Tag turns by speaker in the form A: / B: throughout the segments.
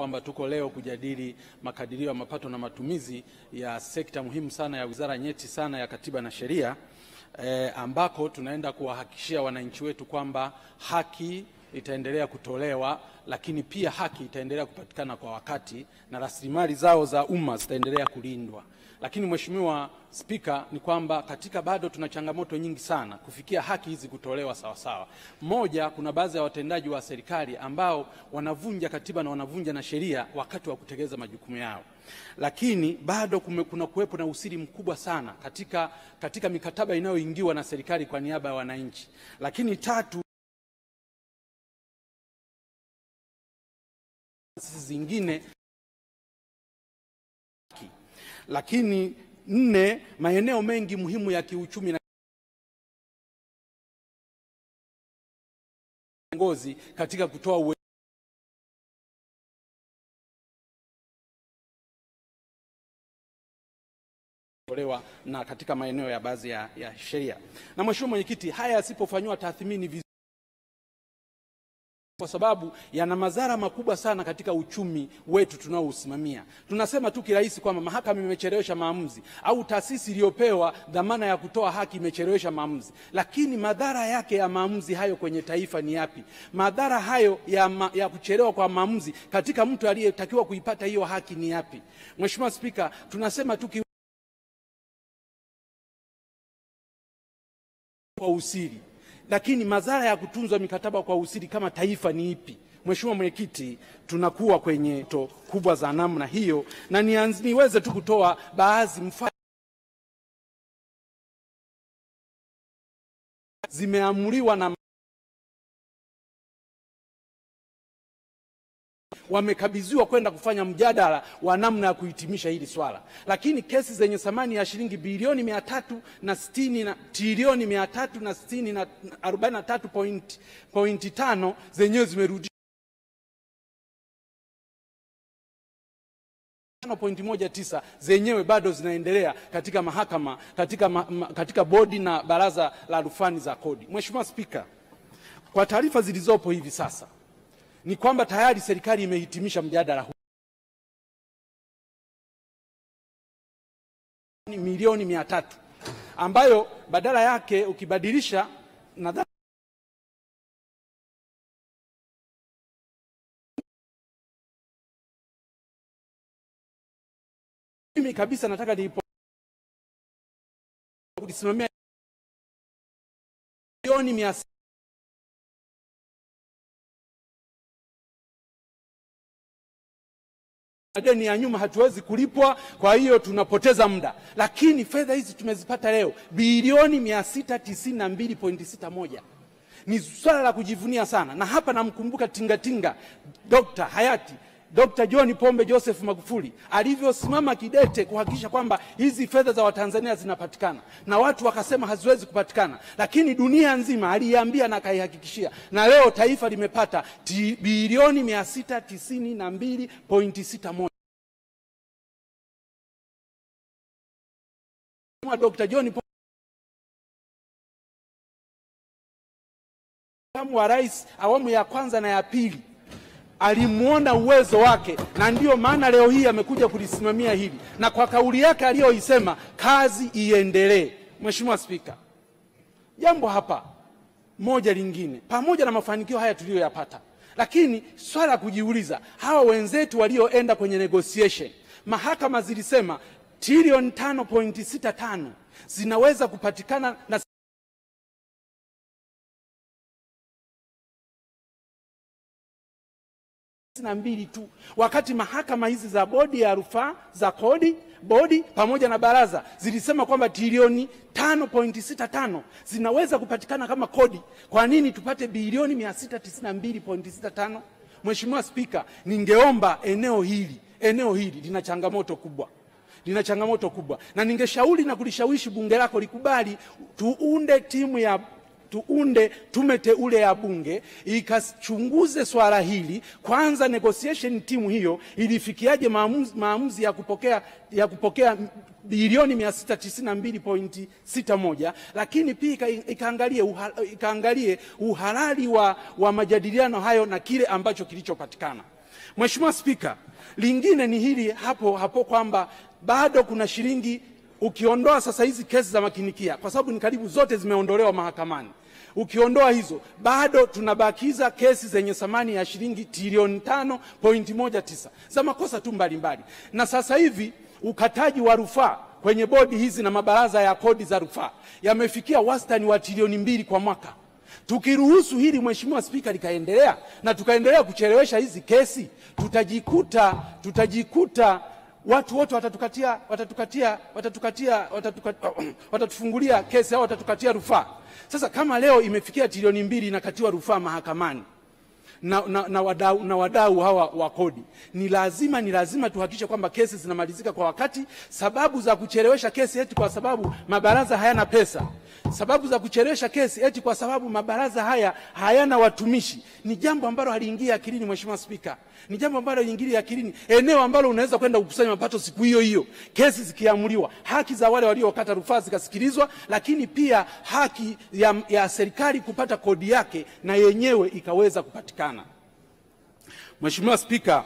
A: kwamba tuko leo kujadili makadirio ya mapato na matumizi ya sekta muhimu sana ya wizara nyeti sana ya Katiba na Sheria eh, ambako tunaenda kuwahakikishia wananchi wetu kwamba haki itaendelea kutolewa, lakini pia haki itaendelea kupatikana kwa wakati na rasilimali zao za umma zitaendelea kulindwa. Lakini Mheshimiwa Spika, ni kwamba katika bado tuna changamoto nyingi sana kufikia haki hizi kutolewa sawasawa. Moja, kuna baadhi ya watendaji wa serikali ambao wanavunja katiba na wanavunja na sheria wakati wa kutekeleza majukumu yao, lakini bado kume, kuna kuwepo na usiri mkubwa sana katika, katika mikataba inayoingiwa na serikali kwa niaba ya wananchi. Lakini tatu, taasisi zingine lakini nne, maeneo mengi muhimu ya kiuchumi na ngozi katika kutoa uwe tolewa na katika maeneo ya baadhi ya, ya sheria. Na Mheshimiwa Mwenyekiti, haya yasipofanywa tathmini vizuri kwa sababu yana madhara makubwa sana katika uchumi wetu tunaousimamia. Tunasema tu kirahisi kwamba mahakama imechelewesha maamuzi au taasisi iliyopewa dhamana ya kutoa haki imechelewesha maamuzi, lakini madhara yake ya maamuzi hayo kwenye taifa ni yapi? Madhara hayo ya, ma, ya kuchelewa kwa maamuzi katika mtu aliyetakiwa kuipata hiyo haki ni yapi? Mheshimiwa Spika, tunasema tu kwa usiri lakini madhara ya kutunzwa mikataba kwa usiri kama taifa ni ipi? Mheshimiwa Mwenyekiti, tunakuwa kwenye to kubwa za namna hiyo, na nianzi, niweze tu kutoa baadhi mfano zimeamuliwa na wamekabidhiwa kwenda kufanya mjadala wa namna ya kuhitimisha hili swala, lakini kesi zenye thamani ya shilingi bilioni mia tatu na sitini na trilioni mia tatu na sitini na arobaini na tatu point, pointi tano zenyewe zimerudi pointi moja tisa zenyewe bado zinaendelea katika mahakama katika, ma, ma, katika bodi na baraza la rufani za kodi. Mheshimiwa Spika, kwa taarifa zilizopo hivi sasa ni kwamba tayari serikali imehitimisha mjadala huu milioni mia tatu ambayo badala yake ukibadilisha nadhani mimi kabisa nataka nilipo kulisimamia milioni mia madeni ya nyuma hatuwezi kulipwa, kwa hiyo tunapoteza muda, lakini fedha hizi tumezipata leo bilioni mia sita tisini na mbili pointi sita moja ni swala la kujivunia sana, na hapa namkumbuka tingatinga Dr. hayati Dr. John Pombe Joseph Magufuli alivyosimama kidete kuhakikisha kwamba hizi fedha za Watanzania zinapatikana, na watu wakasema haziwezi kupatikana, lakini dunia nzima aliiambia na akaihakikishia, na leo taifa limepata bilioni mia sita tisini na mbili pointi sita moja. Dr. John Pombe wa rais awamu ya kwanza na ya pili alimwona uwezo wake, na ndiyo maana leo hii amekuja kulisimamia hili, na kwa kauli yake aliyoisema, kazi iendelee. Mheshimiwa Spika, jambo hapa moja lingine, pamoja na mafanikio haya tuliyoyapata, lakini swala la kujiuliza, hawa wenzetu walioenda kwenye negotiation, mahakama zilisema trilioni tano pointi sita tano zinaweza kupatikana na na mbili tu, wakati mahakama hizi za bodi ya rufaa za kodi bodi pamoja na baraza zilisema kwamba trilioni tano pointi sita tano zinaweza kupatikana kama kodi. Kwa nini tupate bilioni mia sita tisini na mbili pointi sita tano? Mheshimiwa Spika, ningeomba eneo hili eneo hili lina changamoto kubwa lina changamoto kubwa, na ningeshauri na kulishawishi bunge lako likubali tuunde timu ya tuunde tume teule ya bunge ikachunguze swala hili kwanza. Negotiation timu hiyo ilifikiaje maamuzi, maamuzi ya kupokea, ya kupokea bilioni 692.61, lakini pia ikaangalie uha, ikaangalie uhalali wa, wa majadiliano hayo na kile ambacho kilichopatikana. Mheshimiwa Spika, lingine ni hili hapo hapo kwamba bado kuna shilingi ukiondoa sasa hizi kesi za makinikia kwa sababu ni karibu zote zimeondolewa mahakamani. Ukiondoa hizo bado tunabakiza kesi zenye thamani ya shilingi trilioni tano pointi moja tisa za makosa tu mbalimbali, na sasa hivi ukataji wa rufaa kwenye bodi hizi na mabaraza ya kodi za rufaa yamefikia wastani wa trilioni mbili kwa mwaka. Tukiruhusu hili Mheshimiwa Spika likaendelea na tukaendelea kuchelewesha hizi kesi, tutajikuta tutajikuta watu wote watatukatia watatukatia watatukatia watatuka, watatufungulia kesi au watatukatia rufaa. Sasa kama leo imefikia trilioni mbili inakatiwa rufaa mahakamani na, na, na wadau na wadau hawa wa kodi, ni lazima ni lazima tuhakikishe kwamba kesi zinamalizika kwa wakati. Sababu za kuchelewesha kesi eti kwa sababu mabaraza hayana pesa, sababu za kuchelewesha kesi eti kwa sababu mabaraza haya hayana watumishi, ni jambo ambalo haliingia akilini. Mheshimiwa Spika, ni jambo ambalo haliingia akilini, eneo ambalo unaweza kwenda kukusanya mapato siku hiyo hiyo, kesi zikiamuliwa, haki za wale waliokata rufaa zikasikilizwa, lakini pia haki ya, ya serikali kupata kodi yake na yenyewe ikaweza kupatikana. Mheshimiwa Spika,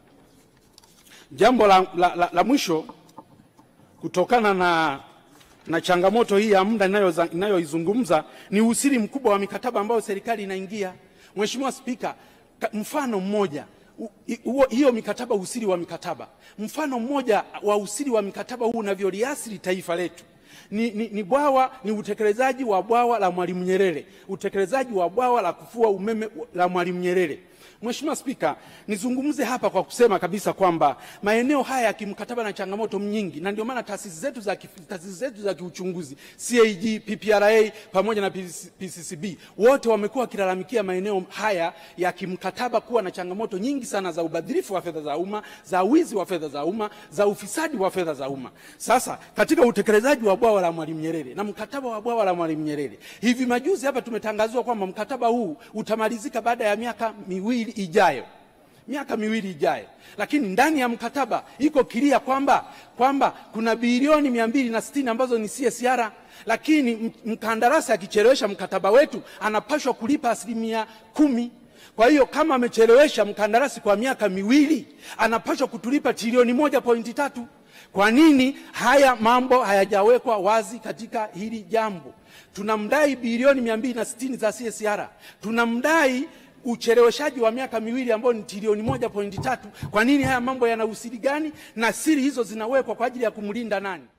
A: jambo la, la, la, la mwisho kutokana na, na changamoto hii ya muda inayoizungumza ni usiri mkubwa wa mikataba ambayo serikali inaingia. Mheshimiwa Spika, mfano mmoja hiyo mikataba, usiri wa mikataba, mfano mmoja wa usiri wa mikataba huu unavyoliasili taifa letu ni, ni, ni bwawa ni utekelezaji wa bwawa la Mwalimu Nyerere, utekelezaji wa bwawa la kufua umeme la Mwalimu Nyerere. Mheshimiwa Spika, nizungumze hapa kwa kusema kabisa kwamba maeneo haya ya kimkataba na changamoto nyingi, na ndio maana taasisi zetu za taasisi zetu za kiuchunguzi CAG, PPRA pamoja na PCCB wote wamekuwa wakilalamikia maeneo haya ya kimkataba kuwa na changamoto nyingi sana za ubadhirifu wa fedha za umma, za wizi wa fedha za umma, za ufisadi wa fedha za umma. Sasa katika utekelezaji wa bwawa la Mwalimu Nyerere na mkataba wa bwawa la Mwalimu Nyerere, hivi majuzi hapa tumetangaziwa kwamba mkataba huu utamalizika baada ya miaka miwili ijayo miaka miwili ijayo, lakini ndani ya mkataba iko kilia kwamba kwamba kuna bilioni mia mbili na sitini ambazo ni CSR, lakini mkandarasi akichelewesha mkataba wetu anapashwa kulipa asilimia kumi. Kwa hiyo kama amechelewesha mkandarasi kwa miaka miwili anapashwa kutulipa trilioni moja pointi tatu. Kwa nini haya mambo hayajawekwa wazi katika hili jambo? Tunamdai bilioni mia mbili na sitini za CSR, tunamdai ucheleweshaji wa miaka miwili ambao ni trilioni moja pointi tatu. Kwa nini haya mambo yana usiri gani? Na siri hizo zinawekwa kwa ajili ya kumlinda nani?